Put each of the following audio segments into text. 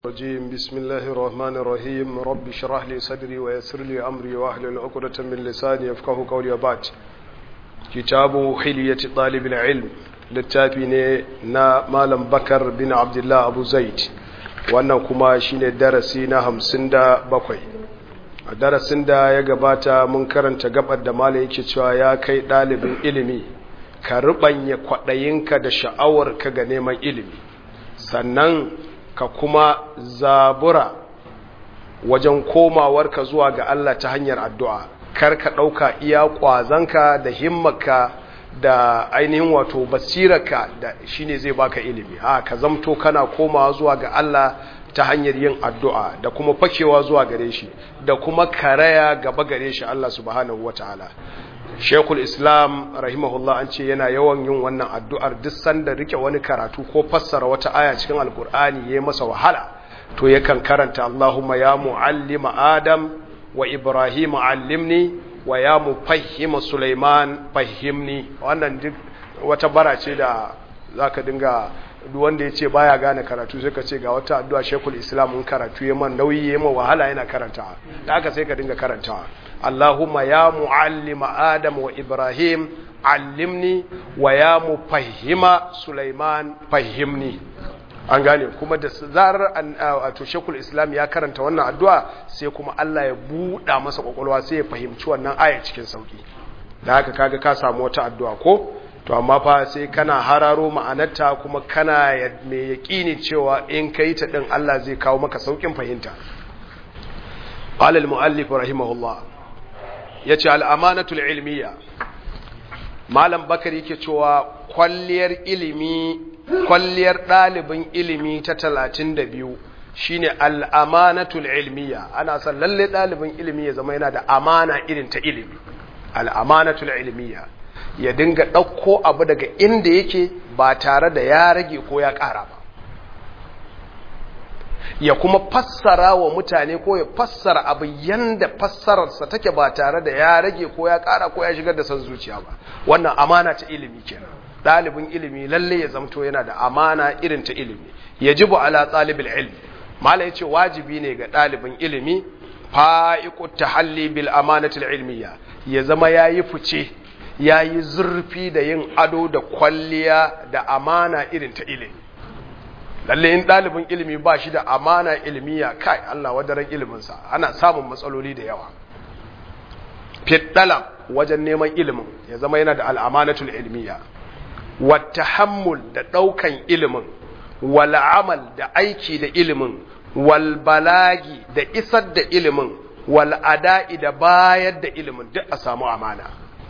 الرجيم بسم الله الرحمن الرحيم رب اشرح لي صدري ويسر لي امري واحلل عقدة من لساني يفقهوا قولي وبعد كتاب حلية طالب العلم littafi ne na malam bakar bin abdullah abu zaid wannan kuma shine darasi na hamsin da bakwai a darasin da ya gabata mun karanta gabar da malam yake cewa ya kai ɗalibin ilimi ka ruɓanya kwaɗayinka da sha'awarka ga neman ilimi sannan ka kuma zabura wajen komawarka zuwa ga Allah ta hanyar addu'a kar ka ɗauka iya ƙwazanka da himmaka da ainihin wato basirarka da shine zai baka ilimi a ka zamto kana komawa zuwa ga Allah ta hanyar yin addu'a da kuma fakewa zuwa gare shi da kuma karaya gaba gare shi Allah subhanahu wataala Shekul Islam rahimahullah an ce yana yawan yin wannan addu'ar duk sanda rike wani karatu ko fassara wata aya cikin Alkur'ani ya masa wahala to yakan karanta Allahumma ya mu'allima Adam wa Ibrahim allimni wa ya mufahhima Sulaiman fahimni wannan duk wata bara ce da zaka dinga duk wanda ya ce baya gane karatu sai ka ce ga wata addu'a Shekul Islam in karatu ya man nauyi ya man wahala yana karanta da haka sai ka dinga karantawa Allahumma ya mu'allima Adam wa Ibrahim allimni wa ya mufahhima Sulaiman fahimni an gane kuma da zarar wato Shekul Islam ya karanta wannan addu'a sai kuma Allah ya buɗa masa kwakwalwa sai ya fahimci wannan aya cikin sauki da haka kaga ka samu wata addu'a ko to amma fa sai kana hararo ma'anarta kuma kana mai yaƙini cewa in kai ta din Allah zai kawo maka saukin fahimta قال المؤلف رحمه الله ya ce al'amanatul ilmiya malam bakari yake cewa kwalliyar ilimi kwalliyar ɗalibin ilimi ta talatin da biyu shine al'amanatul ilmiya ana son lalle ɗalibin ilimi ya zama yana da amana irin ta ilimi al'amanatul ilmiya ya dinga ɗauko abu daga inda yake ba tare da ya rage ko ya ƙara ba ya kuma fassara wa mutane ko ya fassara abu yanda fassararsa take ba tare da ya rage ko ya ƙara ko ya shigar da son zuciya ba wannan amana ta ilimi kenan ɗalibin ilimi lalle ya zamto yana da amana irin ta ilimi yajibu ala ɗalibin ilmi mala yace wajibi ne ga ɗalibin ilimi fa'iqu tahalli bil amanatil ilmiya ya zama yayi fice yayi zurfi da yin ado da kwalliya da amana irin ta ilimi lalle in ɗalibin ilimi ba shi da amana ilmiya kai Allah wadaran iliminsa ana samun matsaloli da yawa fiddala wajen neman ilimin ya zama yana da al'amanatul ilmiya wata hammul da ɗaukan ilimin wal amal da aiki da ilimin wal balagi da isar da ilimin wal ada'i da bayar da ilimin duk a samu amana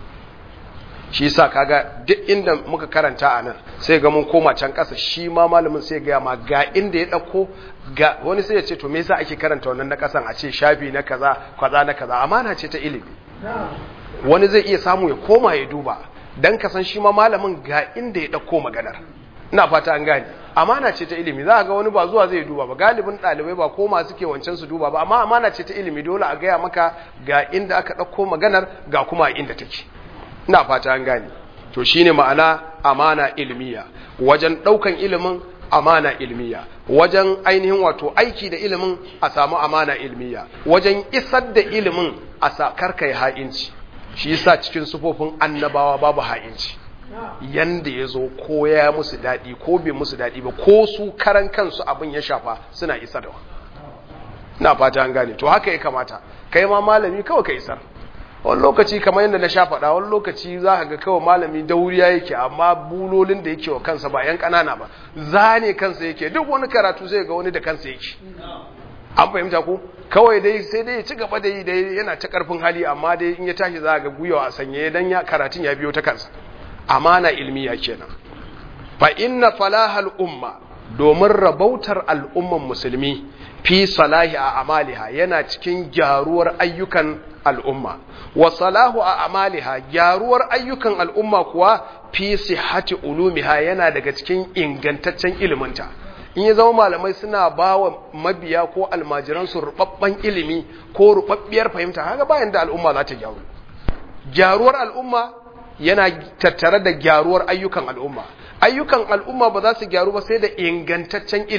shi yasa kaga duk inda muka karanta a nan sai ga mun koma can ƙasa shi ma malamin sai ga ma ga inda ya ɗauko ga wani sai ya ce to me yasa ake karanta wannan na ƙasan a ce shafi na kaza kaza na kaza amana ce ta ilimi wani zai iya samu ya koma ya duba dan ka san shi ma malamin ga inda ya ɗauko maganar ina fata an gane amana ce ta ilimi za ga wani ba zuwa zai duba ba galibin ɗalibai ba koma suke wancan su duba ba amma amana ce ta ilimi dole a gaya maka ga inda aka ɗauko maganar ga kuma inda take ina fata an gane to shine ma'ana amana ilmiya wajen daukan ilimin amana ilmiya wajen ainihin wato aiki da ilimin a samu amana ilmiya wajen isar da ilimin a sakar kai ha'inci shi yasa cikin sufofin annabawa babu ha'inci yanda ya zo ko ya musu daɗi ko bai musu daɗi ba ko su karan kansu abin ya shafa suna isarwa ina fata an gane to haka ya kamata kai ma malami kawai ka isar wani lokaci kamar yadda na sha faɗa wani lokaci za ka ga kawai malami dauriya yake amma bulolin da yake wa kansa ba yan ƙanana ba zane kansa yake duk wani karatu sai ga wani da kansa yake an fahimta ko kawai dai sai dai ya ci gaba da yi dai yana ta ƙarfin hali amma dai in ya tashi za ga gwiwa a sanye dan ya karatun ya biyo ta kansa amana ilmiya kenan fa inna falahal umma domin rabautar al'umman musulmi fi salahi a amaliha yana cikin gyaruwar ayyukan al'umma wa salahu a amaliha gyaruwar ayyukan al'umma kuwa fi sihhati ulumiha yana daga cikin ingantaccen iliminta in ya zama malamai suna ba wa mabiya ko almajiransu rubabban ilimi ko rubabbiyar fahimta haka bayan da al'umma za ta gyaru gyaruwar al'umma yana tattare da gyaruwar ayyukan al'umma ayyukan al'umma ba za su gyaru ba sai da ingantaccen ilimi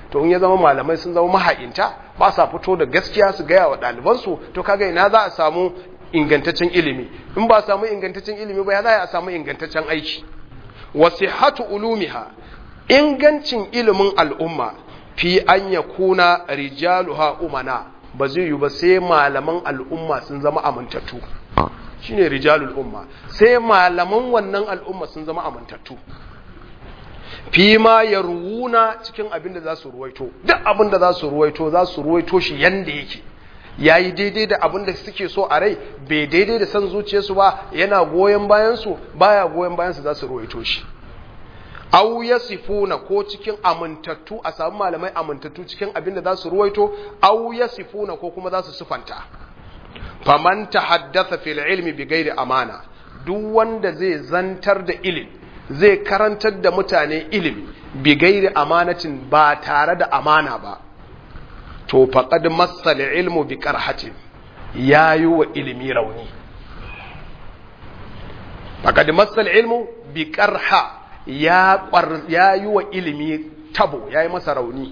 to in ya zama malamai sun zama maha'inta ba sa fito da gaskiya su gaya wa ɗalibansu to kaga ina za a samu ingantaccen ilimi in ba samu ingantaccen ilimi ba ya za a samu ingantaccen aiki wasihatu ulumiha ingancin ilimin al'umma fi an yakuna rijaluha umana ba zai yi ba sai malaman al'umma sun zama amintattu shine rijalul umma sai malaman wannan al'umma sun zama amintattu fi ma ya ruwuna cikin abin da za su ruwaito duk abin da za su ruwaito za su ruwaito shi yanda yake ya yi daidai da abin da suke so a rai bai daidai da san zuciyarsu ba yana goyon bayansu baya goyon bayansu za su ruwaito shi au ya sifuna ko cikin amintattu a samu malamai amintattu cikin abin da za su ruwaito au ya sifuna ko kuma za su sufanta faman tahaddatha fil ilmi bi ghairi amana duk wanda zai zantar da ilimi zai karantar da mutane ilimi bi gairi amanatin ba tare da amana ba to faqad massal ilmu bi qarhatin yayi wa ilimi rauni faqad massal ilmu bi qarha ya yayi wa ilimi tabo yayi masa rauni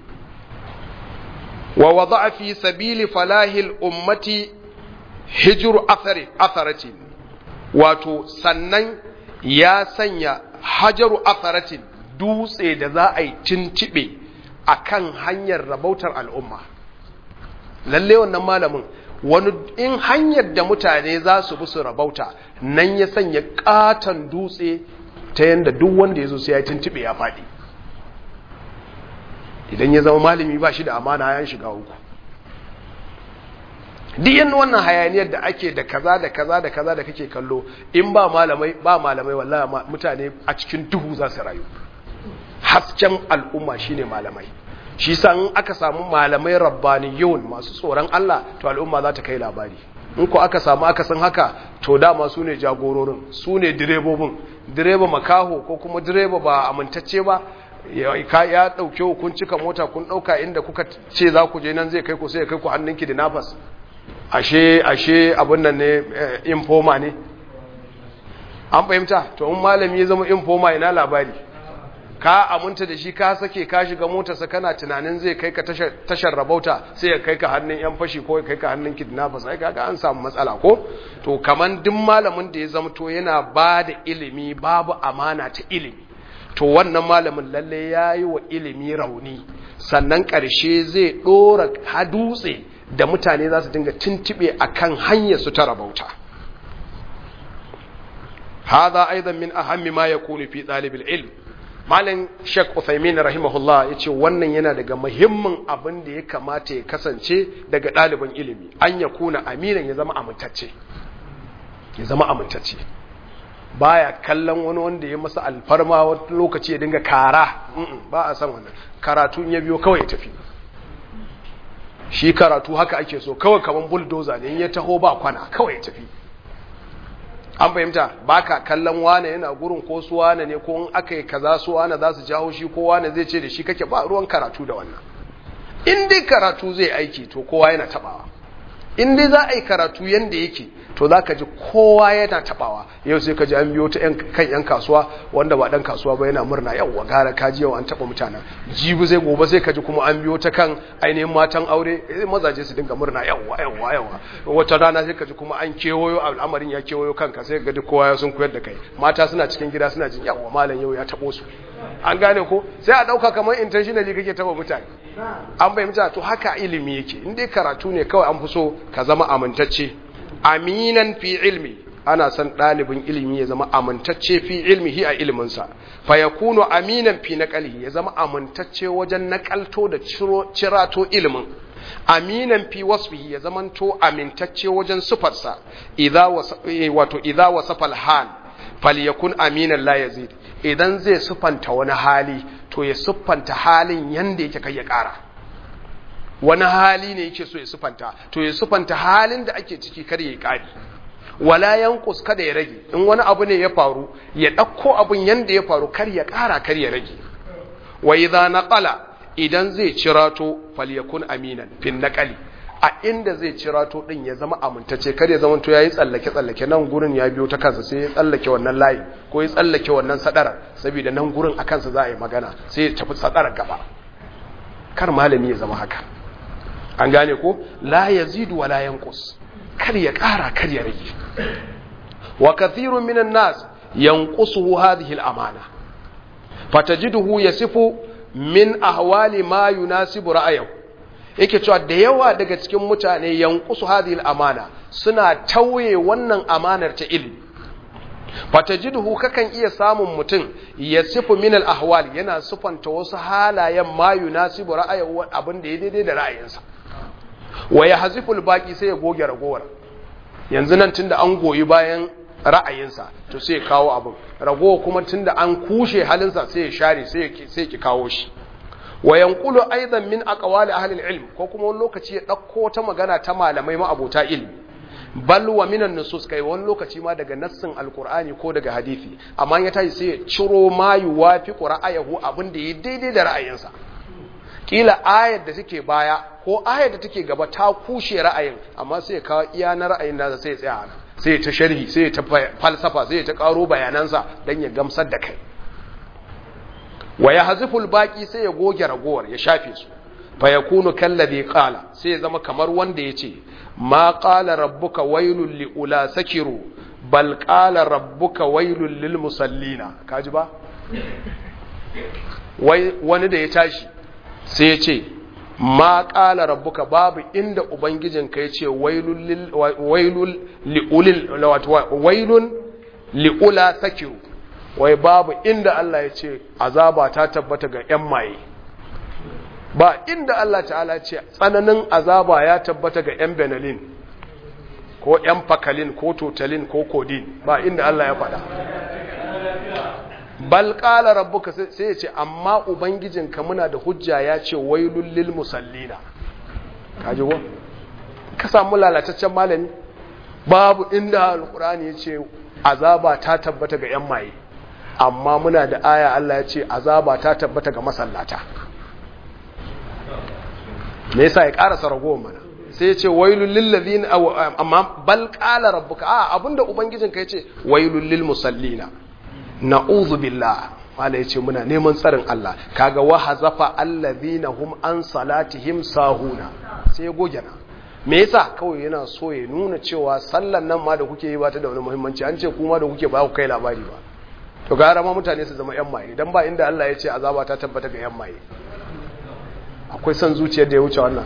wa wada'a fi sabili falahil ummati hijru athari atharatin wato sannan ya sanya hajaru atharatin dutse da za a yi tintibe a kan hanyar rabautar al'umma lalle wannan malamin wani in hanyar da mutane za su bi su rabauta nan ya sanya katon dutse ta yadda duk wanda ya zo sai ya yi tintibe ya faɗi idan ya zama malami ba shi da amana ya shiga uku duk yan wannan hayaniyar da ake da kaza da kaza da kaza da kake kallo in ba malamai ba malamai wallahi mutane a cikin duhu za su rayu hasken al'umma shine malamai shi san aka samu malamai rabbaniyun masu tsoron Allah to al'umma za ta kai labari in ko aka samu aka san haka to dama su ne jagororin su ne direbobin direba makaho ko kuma direba ba amintacce ba ya ɗauke kun cika mota kun ɗauka inda kuka ce za ku je nan zai kai ku sai ya kai ku hannunki da nafas ashe ashe abin nan ne informa ne an fahimta to in malami ya zama informa ina labari ka aminta da shi ka sake ka shiga motarsa kana tunanin zai kai ka tashar rabauta sai ya kai ka hannun yan fashi ko ya kai ka hannun kidnappers ai kaga an samu matsala ko to kaman duk malamin da ya zama to yana ba da ilimi babu amana ta ilimi to wannan malamin lalle ya yi wa ilimi rauni sannan ƙarshe zai ɗora hadutse da mutane za su dinga tuntube a kan hanyar su ta rabauta haza aidan min ahammi ma ya kuni fi ɗalibin ilm malin shek uthaymin rahimahullah ya ce wannan yana daga muhimmin abin da ya kamata ya kasance daga ɗaliban ilimi an ya kuna aminan ya zama amintacce ya zama amintacce baya kallon wani wanda ya masa alfarma wani lokaci ya dinga kara ba a san wannan karatu ya biyo kawai ya tafi shi karatu haka ake so kawai kaman bulldozer ne in ya taho ba kwana kawai ya tafi an fahimta ba ka kallon wane yana gurin ko su wane ne ko in aka yi kaza su wane za su jawo shi ko wane zai ce da shi kake ba ruwan karatu da wannan in dai karatu zai aiki to kowa yana tabawa in dai za a yi karatu yanda yake to za ka ji kowa yana tabawa yau sai ka ji an biyo ta kan yan kasuwa wanda ba dan kasuwa ba yana murna yau gara ka ji yau an taba mutanen jibi zai gobe sai ka ji kuma an biyo ta kan ainihin matan aure mazaje su dinga murna yawa yawa yawa wata rana sai ka ji kuma an kewayo al'amarin ya kewayo kanka sai ka ji kowa ya sun koyar da kai mata suna cikin gida suna jin yawa malam yau ya tabo su an gane ko sai a dauka kamar intentionally kake taba mutane an fahimta to haka ilimi yake in dai karatu ne kawai an fi so ka zama amintacce aminan fi ilmi ana son ɗalibin ilimi ya zama amintacce fi ilmihi a iliminsa fa ya kuno aminan fi naƙalihi ya zama amintacce wajen naƙalto da cirato ilimin aminan fi wasfihi ya zamanto amintacce wajen sufarsa wato idza wasafa al-hal falyakun aminan la yazid idan zai sufanta wani hali to ya siffanta halin yanda yake kai ya ƙara wani hali ne yake so ya sufanta to ya sufanta halin da ake ciki kar ya ƙari wala yanqus kada ya rage in wani abu ne ya faru ya ɗauko abun yanda ya faru kar ya ƙara kar ya rage wa idza naqala idan zai cirato falyakun aminan fin naqali a inda zai cirato din ya zama amintacce kar ya zama to yayi tsallake tsallake nan gurin ya biyo ta kansa sai ya tsallake wannan layi ko ya tsallake wannan sadara saboda nan gurin akan sa za a yi magana sai ya tafi sadarar gaba kar malami ya zama haka an gane ko la yazidu wa la yanqus kar ya ƙara kar ya rage wa kathirun minan nas yanqusuhu hadhihi al-amana fatajiduhu yasifu min ahwali ma yunasibu ra'ayahu yake cewa da yawa daga cikin mutane yanqusu hadhihi al-amana suna tauye wannan amanar ta ilmi fatajiduhu kakan iya samun mutum yasifu min al-ahwal yana sufanta wasu halayen ma yunasibu ra'ayahu abin da ya daidai da ra'ayinsa wa yahziful baqi sai ya goge ragowar yanzu nan tunda an goyi bayan ra'ayinsa to sai ya kawo abin ragowa kuma tunda an kushe halinsa sai ya share sai ki kawo shi wa yanqulu aidan min aqwali ahli ilm ko kuma wani lokaci ya dauko ta magana ta malamai ma abota ilmi bal wa minan nusus kai wani lokaci ma daga nassin alqur'ani ko daga hadisi amma ya tashi sai ya ciro ma yuwafi ra'ayahu abin da ya daidai da ra'ayinsa kila ayar da take baya ko ayar da take gaba ta kushe ra'ayin amma sai ya kawo iya na ra'ayin nasa sai ya tsaya nan sai ta sharhi sai ta falsafa sai ta karo bayanansa don ya gamsar da kai wa ya haziful baki sai ya goge ragowar ya shafe su fa yakunu kallazi qala sai ya zama kamar wanda yace ma qala rabbuka wailul liula sakiru bal qala rabbuka wailul lil musallina kaji ba wai wani da ya tashi sai ya ce ma ƙala rabbuka babu inda ubangijinka ya ce wailun li'ula sakiru wai babu inda Allah ya ce azaba ta tabbata ga 'yan maye ba inda Allah ta'ala ce tsananin azaba ya tabbata ga 'yan benelin ko 'yan fakalin ko totalin ko kodin ba inda Allah ya faɗa bal qala rabbuka sai ya ce amma ubangijinka muna da hujja ya ce wailul lil musallina kaji ko ka samu lalataccen malami babu inda alqur'ani ya ce azaba ta tabbata ga yan maye amma muna da aya Allah ya ce azaba ta tabbata ga masallata me yasa ya karasa ragowar mana sai ya ce wailul lil ladina amma bal qala rabbuka a abinda ubangijinka ya ce wailul lil musallina na'udhu billah wala yace muna neman tsarin Allah kaga wa hazafa allazina hum an salatihim sahuna sai goge na me yasa kawai yana so ya nuna cewa sallan nan ma da kuke yi ba ta da wani muhimmanci an ce kuma da kuke ba ku kai labari ba to gara ma mutane su zama yan maye dan ba inda Allah ya ce azaba ta tabbata ga yan maye akwai son zuciyar da ya wuce wannan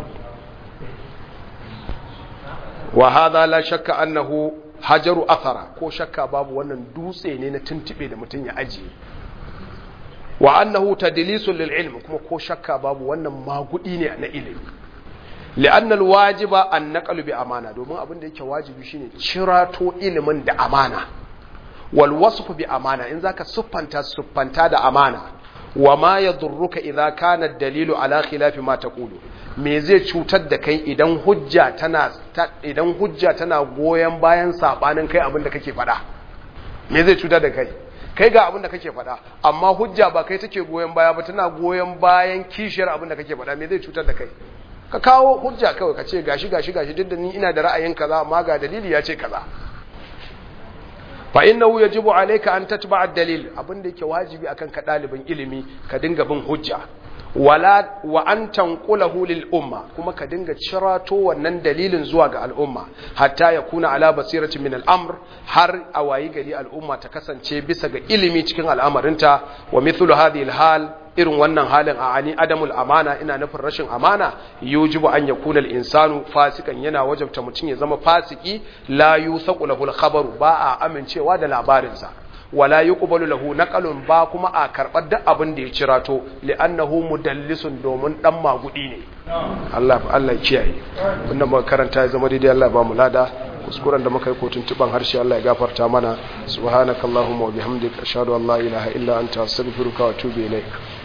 wa hadha la shakka annahu hajaru athara ko shakka babu wannan dutse ne na tuntube da mutum ya ajiye wa annahu tadlisul lil ilm kuma ko shakka babu wannan magudi ne na ilimi li'anna al wajiba an naqalu bi amana domin abin da yake wajibi shine cirato ilimin da amana wal wasfu bi amana in zaka siffanta siffanta da amana wa ma yadurruka idza kana ad-dalilu ala khilafi ma taqulu me zai cutar da kai idan hujja tana idan hujja tana goyen bayan sabanin kai abin da kake faɗa me zai cutar da kai kai ga abin da kake faɗa amma hujja ba kai take goyen baya ba tana goyen bayan kishiyar abin da kake faɗa me zai cutar da kai ka kawo hujja kawai ka ce gashi gashi gashi duk da ni ina da ra'ayin kaza amma ga dalili ya ce kaza fa innahu yajibu alayka an tatba'a ad-dalil abin da yake wajibi akan ka dalibin ilimi ka dinga bin hujja wala wa an tanqulahu lil umma kuma ka dinga cirato wannan dalilin zuwa ga al'umma hatta ya kuna ala basiratin min al'amr har a wayi gari al'umma ta kasance bisa ga ilimi cikin al'amarinta wa mithlu hadhihi al irin wannan halin a ani adamul amana ina nufin rashin amana yujibu an yakuna al-insanu fasikan yana wajabta mutum ya zama fasiki la yusaqu lahu al-khabaru ba a amincewa da labarinsa wala yuqbalu lahu naqalun ba kuma a karbar duk abin da ya cirato li'annahu mudallisun domin dan magudi ne Allah Allah ya kiyaye wannan muka karanta ya zama daidai Allah ba mu lada kuskuren da muka yi kotun tuban harshe Allah ya gafarta mana subhanakallahumma wa bihamdika ashhadu an la ilaha illa anta astaghfiruka wa atubu ilaik